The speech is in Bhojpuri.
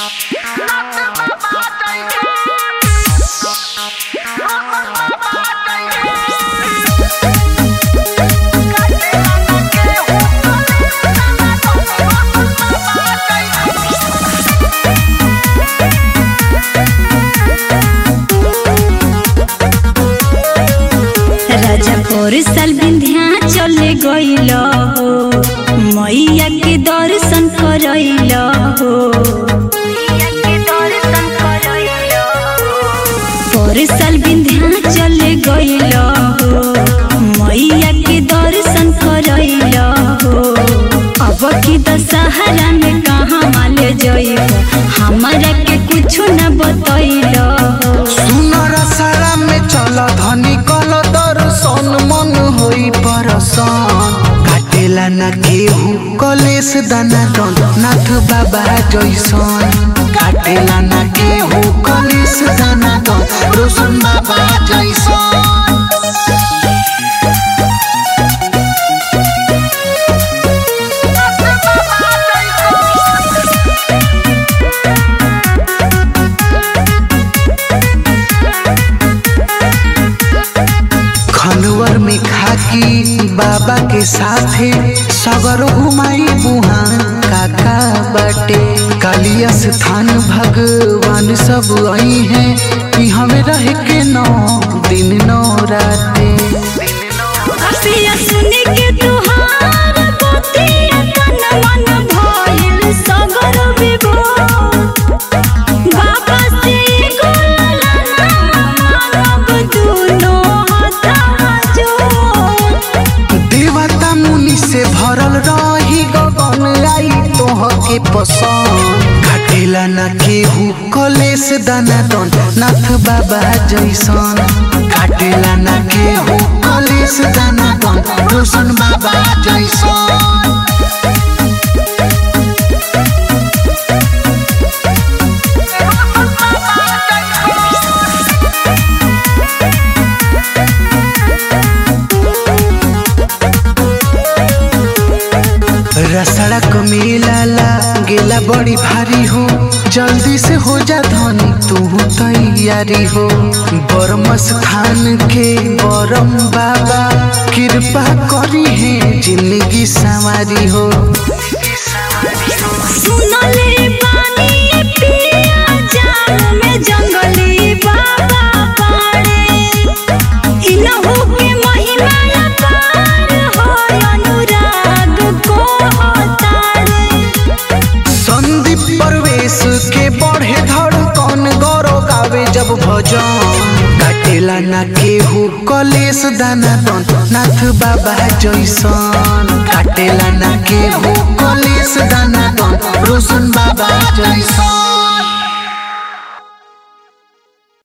राजा पर साल बिंध्या चले गईल हो मैया के दर्शन करैल हो पर साल बिंध्या चले गईल हो मैया के दर्शन करैल हो अब की दशहरा में कहाँ माले जइब हमारा के कुछ न बतैल हो सुनर सारा में चल धनी कल दर्शन मन होई परसन काटेला ना केहू कलेश दाना दन नाथ बाबा जैसन काटेला ना केहू कलेश दाना दन रोशन बाबा जैसन खनवर में खाकी बाबा के साथे सगर घुमाई बुहा काका बाटे कालिया स्थान भगवान सब आई है कि हमें रह के नौ दिन नौ राते पिया सुनी के तुहार बतिया तन मन भइल सगर विभोर बाबा से गोला मानव दुनो हथा जोर देवता मुनि से भरल रही गगन आई तोह के पसंद काटेला ना केहू कलेश दाना दन नाथ बाबा जैसन काटेला ना केहू कलेश दाना दन रोशन बाबा जैसन रसड़क मेला ला गेला बड़ी भारी हो जल्दी से हो जा धनी तू तैयारी हो बरमस खान के बरम बाबा कृपा करी है जिंदगी सवारी हो सुनले पानी पिया जान में जंगली बाबा पाड़े इनहु के महिमा अपार हो अनुराग को तारे संदीप परवेश के बढ़े धड़कन गौरव गावे जब भजन काटेला ना केहू कलेश दाना दन नाथ बाबा जैसन काटेला ना केहू कलेश दाना दन रोशन बाबा जैसन